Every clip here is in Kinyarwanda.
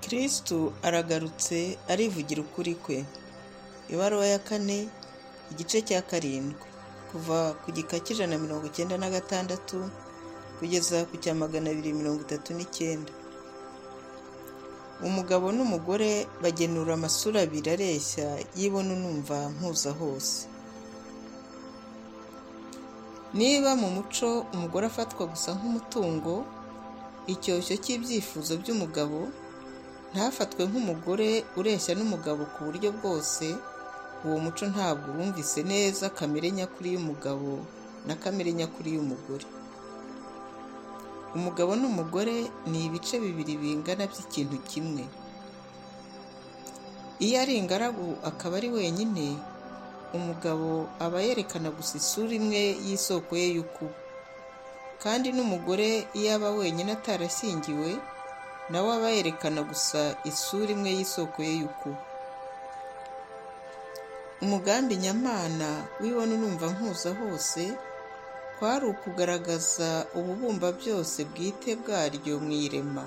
Kristo aragarutse arivugira ukuri kwe. Ibaruwa ya kane, igice cya karindwi, kuva ku gika cy'ijana mirongo icyenda na gatandatu kugeza ku cya magana abiri mirongo itatu n'icyenda. Umugabo n'umugore bagenura amasura abiri areshya y'ibona unumva mpuza hose. Niba mu muco umugore afatwa gusa nk'umutungo, icyoshyo cy'ibyifuzo by'umugabo, ntafatwe nk'umugore ureshya n'umugabo ku buryo bwose, uwo muco ntabwo wumvise neza kamere nyakuri y'umugabo na kamere nyakuri y'umugore. Umugabo n'umugore ni ibice bibiri bingana by'ikintu kimwe. Iyo ari ingaragu akaba ari wenyine, umugabo aba yerekana gusa isura imwe y'isoko ye y'ukuba. Kandi n'umugore iyo aba wenyine atarashyingiwe, na we aba yerekana gusa isura imwe y'isoko ye y'ukuba. Umugambi nyamana w'ibona unumva mpuza hose, kwari ukugaragaza ububumba byose bwite bwaryo mu irema,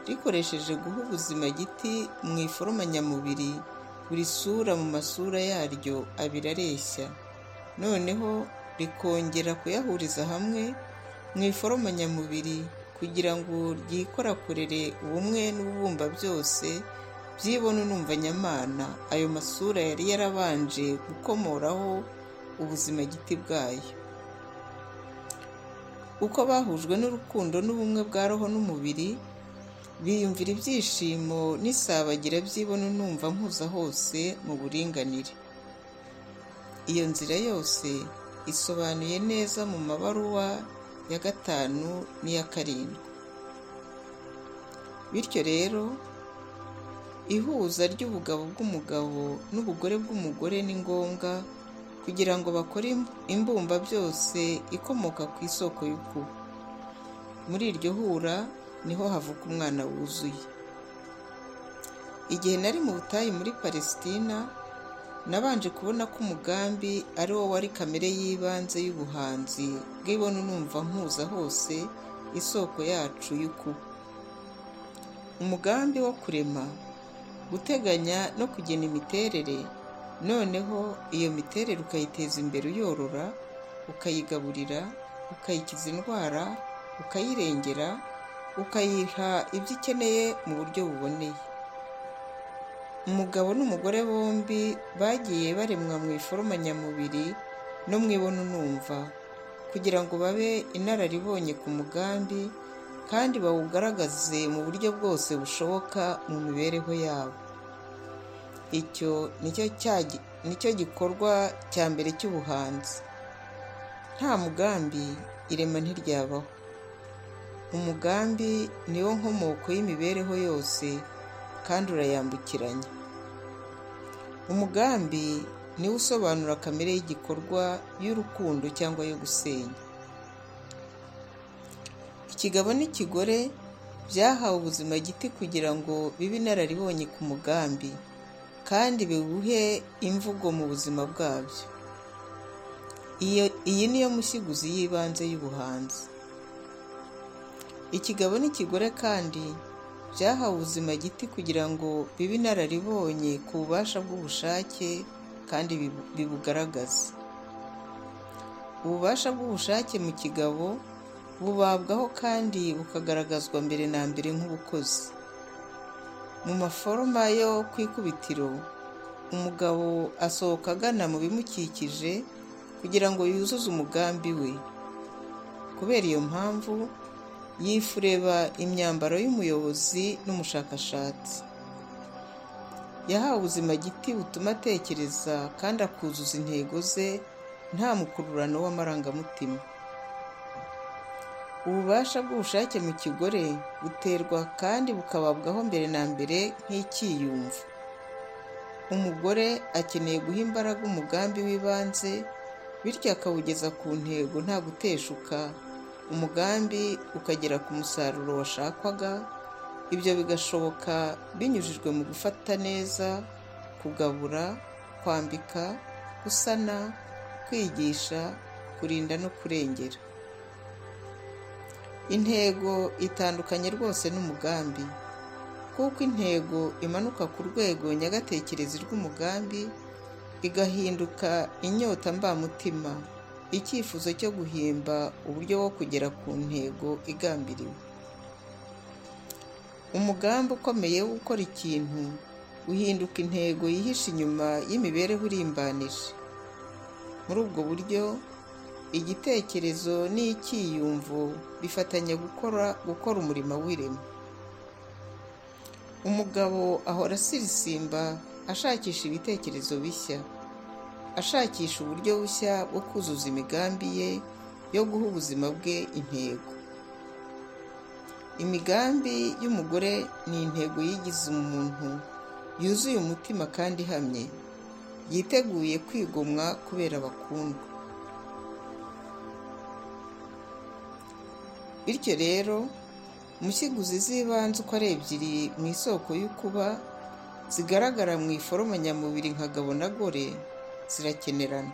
rikoresheje guha ubuzima igiti mu iforoma nyamubiri buri sura mu masura yaryo abiri areshya, noneho rikongera kuyahuriza hamwe mu iforoma nyamubiri kugira ngo ryikorakorere ubumwe n'ububumba byose by'ibona unumva nyamana ayo masura yari yarabanje gukomoraho ubuzimagiti bwayo. Uko bahujwe n'urukundo n'ubumwe bwa roho n'umubiri, biyumvira ibyishimo n'isabagira by'ibona unumva mpuza hose mu buringanire. Iyo nzira yose isobanuye neza mu mabaruwa ya gatanu n'iya karindwi. Bityo rero, ihuza ry'ubugabo bw'umugabo n'ubugore bw'umugore ni ngombwa kugira ngo bakore imbumba byose ikomoka ku isoko y'ukuba. Muri iryo hura niho havuka umwana wuzuye. Igihe nari mu butayu muri Palesitina, nabanje kubona ko umugambi ari wo wari kamere y'ibanze y'ubuhanzi bw'ibona unumva mpuza hose isoko yacu y'ukuba. Umugambi wo kurema, guteganya no kugena imiterere, noneho iyo miterere ukayiteza imbere uyorora, ukayigaburira, ukayikiza indwara, ukayirengera, ukayiha ibyo ikeneye mu buryo buboneye. Umugabo n'umugore bombi bagiye baremwa mu iforoma nyamubiri no mu ibona unumva kugira ngo babe inararibonye ku mugambi kandi bawugaragaze mu buryo bwose bushoboka mu mibereho yabo. Icyo nicyo gikorwa cya mbere cy'ubuhanzi. Nta mugambi irema ntiryabaho. Umugambi ni wo nkomoko y'imibereho yose kandi urayambukiranya. Umugambi ni wo usobanura kamere y'igikorwa y'urukundo cyangwa yo gusenya. Ikigabo n'ikigore byahawe ubuzima giti kugira ngo bibe inararibonye ku mugambi kandi biwuhe imvugo mu buzima bwabyo. Iyi ni yo mushyiguzi y'ibanze y'ubuhanzi. Ikigabo n'ikigore kandi byahawe ubuzima giti kugira ngo bibe inararibonye ku bubasha bw'ubushake kandi bibugaragaze. Ububasha bw'ubushake mu kigabo bubabwaho kandi bukagaragazwa mbere na mbere nk'ubukozi. Mu maforoma yo ku ikubitiro, umugabo asohoka agana mu bimukikije kugira ngo yuzuze umugambi we. Kubera iyo mpamvu, yifureba imyambaro y'umuyobozi n'umushakashatsi. Yahawe ubuzima giti butuma atekereza kandi akuzuza intego ze nta mukururano w'amarangamutima. Ububasha bw'ubushake mu kigore buterwa kandi bukababwaho mbere na mbere nk'icyiyumvo. Umugore akeneye guha imbaraga umugambi w'ibanze bityo akawugeza ku ntego nta guteshuka, umugambi ukagera ku musaruro washakwaga, ibyo bigashoboka binyujijwe mu gufata neza, kugabura, kwambika, gusana, kwigisha, kurinda no kurengera. Intego itandukanye rwose n'umugambi kuko intego imanuka ku rwego nyagatekerezi rw'umugambi igahinduka inyota mbamutima icyifuzo cyo guhimba uburyo wo kugera ku ntego igambiriwe umugambi ukomeye wo gukora ikintu uhinduka intego yihishe inyuma y'imibereho irimbanije muri ubwo buryo igitekerezo n'icyiyumvo bifatanya gukora gukora umurimo w'irema umugabo ahora asirisimba ashakisha ibitekerezo bishya ashakisha uburyo bushya bwo kuzuza imigambi ye yo guha ubuzima bwe intego imigambi y'umugore ni intego yigize umuntu yuzuye umutima kandi ihamye yiteguye kwigomwa kubera abakundwa bityo rero mushyiguzi z'ibanze uko ari ebyiri mu isoko y'ukuba zigaragara mu iforoma nyamubiri nka gabo na gore zirakenerana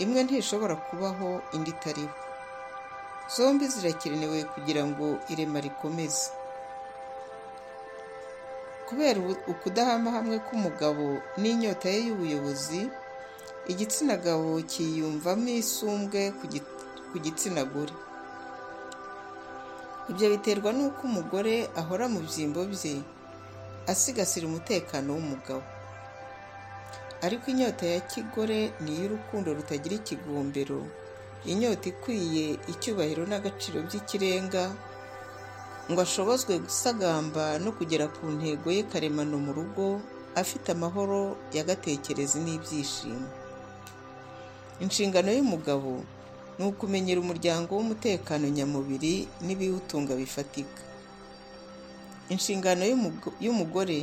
imwe ntishobora kubaho indi itariho zombi zirakenewe kugira ngo irema rikomeze kubera ukudahama hamwe k'umugabo n'inyota ye y'ubuyobozi igitsina gabo cyiyumvamo isumbwe ku gitsina gore ibyo biterwa n'uko umugore ahora mu byimbo bye asigasira umutekano w'umugabo ariko inyota ya kigore ni iy'urukundo rutagira ikigombero inyota ikwiye icyubahiro n'agaciro by'ikirenga ngo ashobozwe gusagamba no kugera ku ntego ye karemano mu rugo afite amahoro y'agatekerezi n'ibyishimo inshingano y'umugabo ni ukumenyera umuryango w'umutekano nyamubiri n'ibiwutunga bifatika inshingano y'umugore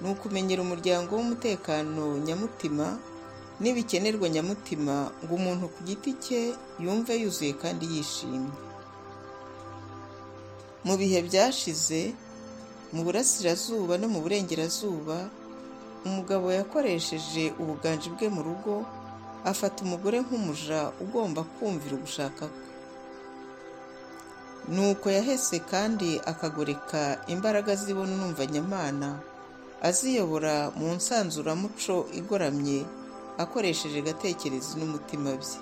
ni ukumenyera umuryango w'umutekano nyamutima n'ibikenerwa nyamutima ngo umuntu ku giti cye yumve yuzuye kandi yishimye mu bihe byashize mu burasirazuba no mu burengerazuba umugabo yakoresheje ubuganje bwe mu rugo afata umugore nk'umuja ugomba kumvira ugushaka kwe nuko yahese kandi akagoreka imbaraga zibona unumva nyamana aziyobora mu nsanzuramuco igoramye akoresheje agatekerezi n'umutima bye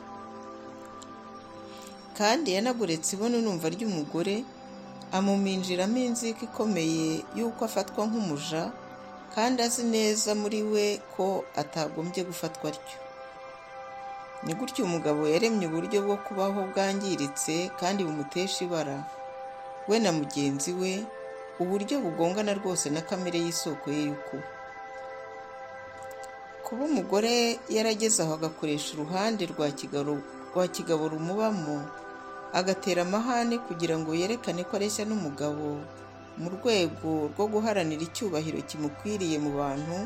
kandi yanagoretse ibona unumva ry'umugore amuminjiramo inzika ikomeye y'uko afatwa nk'umuja kandi azi neza muri we ko atagombye gufatwa atyo ni gutyo umugabo yaremye uburyo bwo kubaho bwangiritse kandi bumutesha ibara we na mugenzi we uburyo bugongana rwose na kamere y'isoko ye y'uko kuba umugore yarageze aho agakoresha uruhande rwa kigabo rumubamo agatera amahane kugira ngo yerekane ko areshya n'umugabo mu rwego rwo guharanira icyubahiro kimukwiriye mu bantu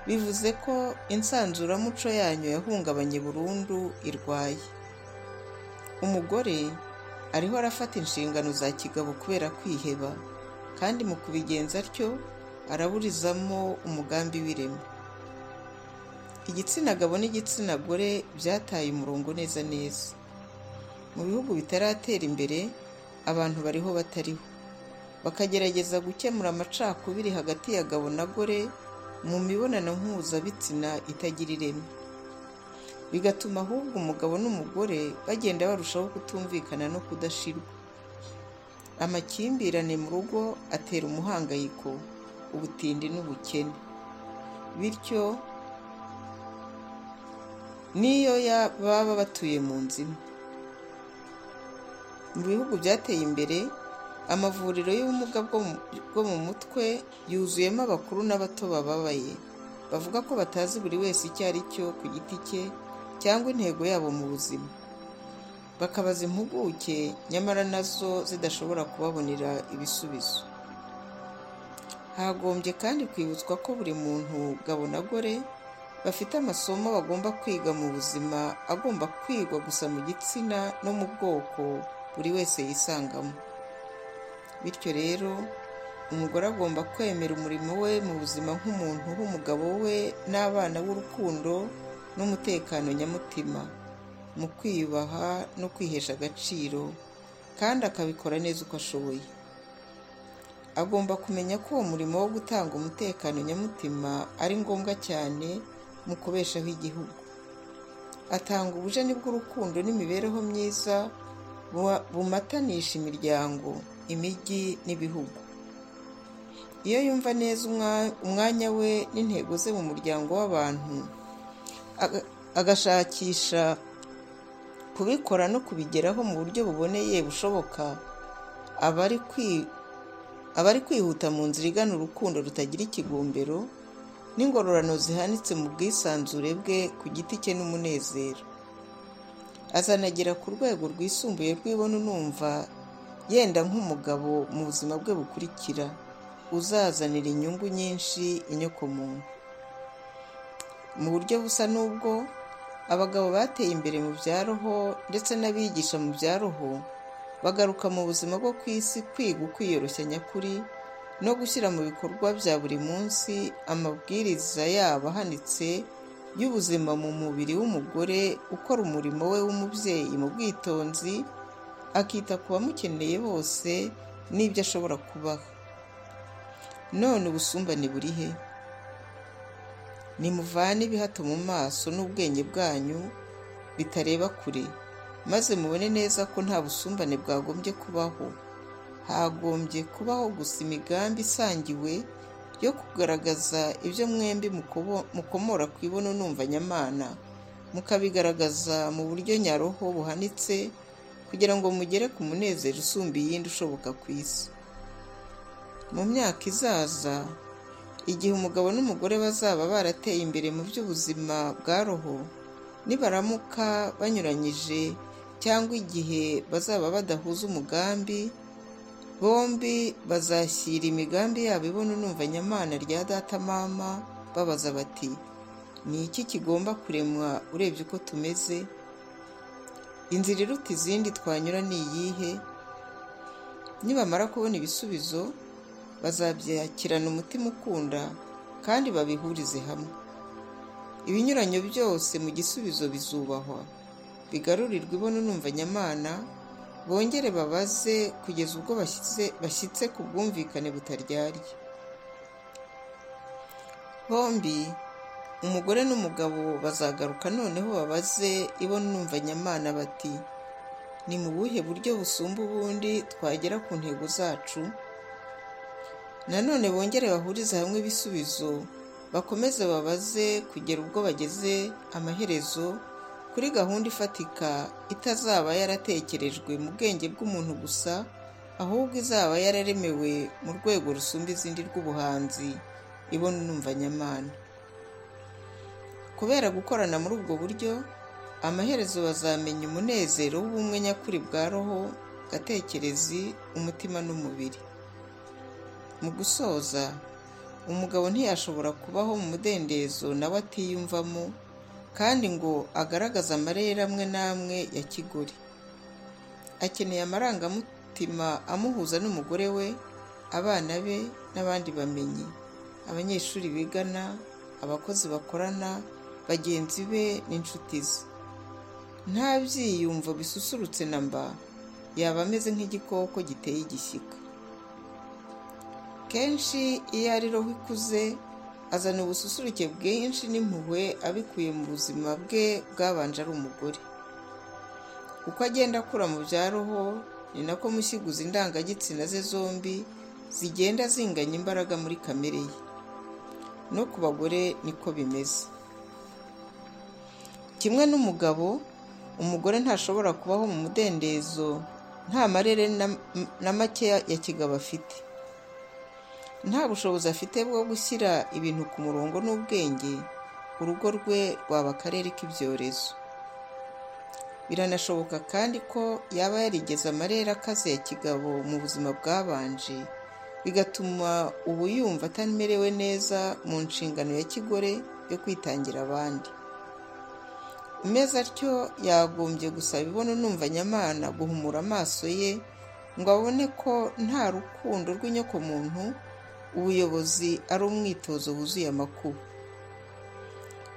bivuze ko insanzuramuco yanyu yahungabanye burundu irwaye umugore ariho arafata inshingano za kigabo kubera kwiheba kandi mu kubigenza atyo araburizamo umugambi w'ireme igitsina gabo n'igitsina gore byataye umurongo neza neza mu bihugu bitaratera imbere abantu bariho batariho bakagerageza gukemura amacakubiri hagati ya gabo na gore mu mibonano mpuzabitsina itagira ireme bigatuma ahubwo umugabo n'umugore bagenda barushaho kutumvikana no kudashirwa amakimbirane mu rugo atera umuhangayiko ubutindi n'ubukene bityo n'iyo baba batuye mu nzu imwe mu bihugu byateye imbere amavuriro y'ubumuga bwo mu mutwe yuzuyemo abakuru n'abato bababaye bavuga ko batazi buri wese icyo ari cyo ku giti cye cyangwa intego yabo mu buzima bakabaza impuguke nyamara nazo zidashobora kubabonera ibisubizo hagombye kandi kwibutswa ko buri muntu gabo na gore bafite amasomo bagomba kwiga mu buzima agomba kwigwa gusa mu gitsina no mu bwoko buri wese yisangamo bityo rero umugore agomba kwemera umurimo we mu buzima nk'umuntu w'umugabo we n'abana b'urukundo n'umutekano nyamutima mu kwiyubaha no kwihesha agaciro kandi akabikora neza uko ashoboye agomba kumenya ko uwo murimo wo gutanga umutekano nyamutima ari ngombwa cyane mu kubeshaho igihugu atanga ubujeni bw'urukundo n'imibereho myiza bu- bumatanisha imiryango imijyi n'ibihugu iyo yumva neza umwa- umwanya we n'intego ze mu muryango w'abantu aga- agashakisha kubikora no kubigeraho mu buryo buboneye bushoboka aba ari kwi- aba ari kwihuta mu nzira igana urukundo rutagira ikigombero n'ingororano zihanitse mu bwisanzure bwe ku giti cye n'umunezero azanagera ku rwego rwisumbuye rw'ibona unumva yenda nk'umugabo mu buzima bwe bukurikira uzazanira inyungu nyinshi inyokomuntu mu buryo busa n'ubwo abagabo bateye imbere mu bya roho ndetse n'abigisha mu bya roho bagaruka mu buzima bwo ku isi kwiga ukwiyoroshya nyakuri no gushyira mu bikorwa bya buri munsi amabwiriza yabo ahanitse y'ubuzima mu mubiri w'umugore ukora umurimo we w'umubyeyi mu bwitonzi akita ku bamukeneye bose n'ibyo ashobora kubaha none ubusumbane buri he nimuvane ibihato mu maso n'ubwenge bwanyu bitareba kure maze mubone neza ko nta busumbane bwagombye kubaho hagombye kubaho gusa imigambi isangiwe yo kugaragaza ibyo mwembi mukobo- mukomora ku ibono numva nyamana mukabigaragaza mu buryo nyaroho buhanitse kugira ngo mugere ku munezero usumba iyindi ushoboka ku isi mu myaka izaza igihe umugabo n'umugore bazaba barateye imbere mu by'ubuzima bwa roho nibaramuka banyuranyije cyangwa igihe bazaba badahuza umugambi bombi bazashyira imigambi yabo ibona unumva nyamana rya data mama babaza bati ni iki kigomba kuremwa urebye uko tumeze inzira iruta izindi twanyura ni iyihe nibamara kubona ibisubizo bazabyakirana umutima ukunda kandi babihurize hamwe ibinyuranyo byose mu gisubizo bizubahwa bigarurirwa ibona unumva nyamana bongere babaze kugeza ubwo bashyize bashyitse ku bwumvikane butaryarya bombi umugore n'umugabo bazagaruka noneho babaze ibona unumva nyamana bati ni mu buhe buryo busumba ubundi twagera ku ntego zacu nanone bongere bahurize hamwe ibisubizo bakomeze babaze kugera ubwo bageze amaherezo kuri gahunda ifatika itazaba yaratekerejwe mu bwenge bw'umuntu gusa ahubwo izaba yararemewe mu rwego rusumba izindi rw'ubuhanzi ibona unumva nyamana kubera gukorana muri ubwo buryo amaherezo bazamenya umunezero w'ubumwe nyakuri bwa roho gatekerezi umutima n'umubiri mu gusoza umugabo ntiyashobora kubaho mu mudendezo nawe atiyumvamo kandi ngo agaragaze amarere amwe n'amwe ya kigore akeneye amarangamutima amuhuza n'umugore we abana be n'abandi bamenyi abanyeshuri bigana abakozi bakorana bagenzi be n'inshuti ze nta byiyumvo bisusurutse na mba yaba ameze nk'igikoko giteye igishyika kenshi iyo ari roho ikuze azana ubususuruke bwinshi n'impuhwe abikuye mu buzima bwe bwabanje ari umugore uko agenda akura mu bya roho ni nako mushyiguzi indangagitsina ze zombi zigenda zinganya imbaraga muri kamere ye no ku bagore niko bimeze kimwe n'umugabo umugore ntashobora kubaho mu mudendezo nta marere na- na make ya kigabo afite nta bushobozi afite bwo gushyira ibintu ku murongo n'ubwenge urugo rwe rwaba akarere k'ibyorezo biranashoboka kandi ko yaba yarigeze amarere akaze ya kigabo mu buzima bwabanje bigatuma ubu yumva atamerewe neza mu nshingano ya kigore yo kwitangira abandi umeze atyo yagombye gusaba ibona numva nyamana guhumura amaso ye ngo abone ko nta rukundo rw'inyokomuntu ubuyobozi ari umwitozo wuzuye amakuba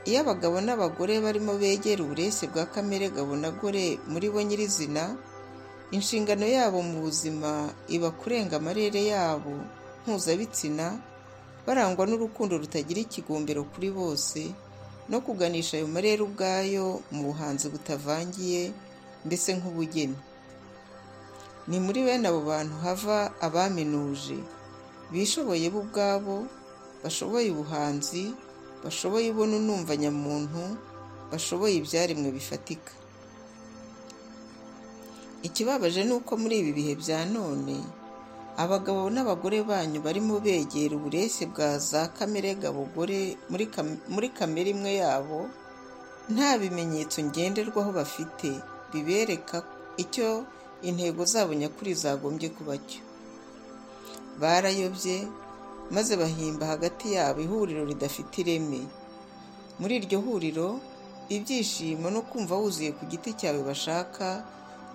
iyo abagabo n'abagore barimo begera ubureshye bwa kamere gabo na gore muri bo nyirizina inshingano yabo mu buzima iba kurenga amarere yabo mpuzabitsina barangwa n'urukundo rutagira ikigombero kuri bose no kuganisha ayo marere ubwayo mu buhanzi butavangiye mbese nk'ubugeni ni muri bene abo bantu hava abaminuje bishoboye bo ubwabo bashoboye ubuhanzi bashoboye ibona unumva nyamuntu bashoboye ibyaremwe bifatika ikibabaje ni uko muri ibi bihe bya none abagabo n'abagore banyu barimo begera ubureshye bwa za kamere gabogore muri kamere imwe yabo nta bimenyetso ngenderwaho bafite bibereka icyo intego zabo nyakuri zagombye kuba cyo barayobye maze bahimba hagati yabo ihuriro ridafite ireme muri iryo huriro ibyishimo no kumva wuzuye ku giti cyawe bashaka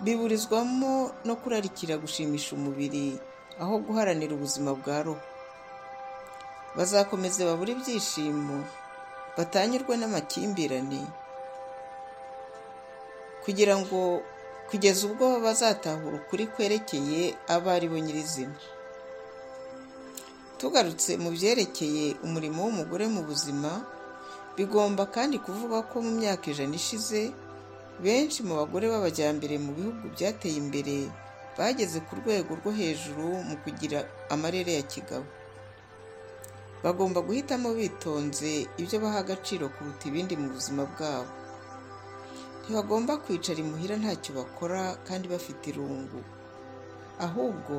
biburizwamo no kurarikira gushimisha umubiri aho guharanira ubuzima bwa roho bazakomeza babura ibyishimo batanyurwe n'amakimbirane kugira ngo kugeza ubwo bazatahura ukuri kwerekeye abo ari bo nyirizina tugarutse mu byerekeye umurimo w'umugore mu buzima bigomba kandi kuvuga ko mu myaka ijana ishize benshi mu bagore b'abajyambere mu bihugu byateye imbere bageze ku rwego rwo hejuru mu kugira amarere ya kigabo bagomba guhitamo bitonze ibyo baha agaciro kuruta ibindi mu buzima bwabo ntibagomba kwicara imuhira ntacyo bakora kandi bafite irungu ahubwo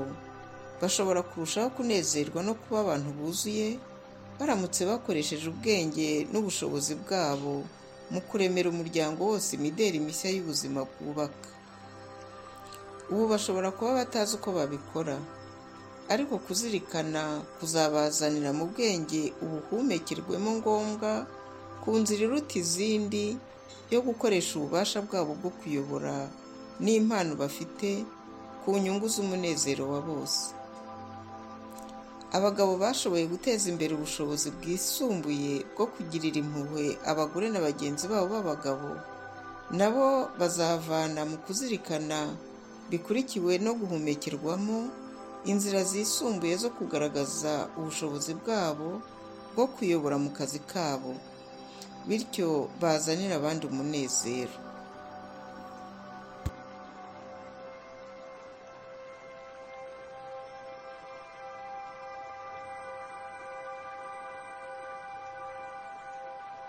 bashobora kurushaho kunezerwa no kuba abantu buzuye baramutse bakoresheje ubwenge n'ubushobozi bwabo mu kuremera umuryango wose imideri mishya y'ubuzima bwubaka ubu bashobora kuba batazi uko babikora ariko kuzirikana kuzabazanira mu bwenge ubuhumekirwemo ngombwa ku nzira iruta izindi yo gukoresha ububasha bwabo bwo kuyobora n'impano bafite ku nyungu z'umunezero wa bose abagabo bashoboye guteza imbere ubushobozi bwisumbuye bwo kugirira impuhwe abagore na bagenzi babo b'abagabo nabo bazavana mu kuzirikana bikurikiwe no guhumekerwamo inzira zisumbuye zo kugaragaza ubushobozi bwabo bwo kuyobora mu kazi kabo bityo bazanira abandi umunezero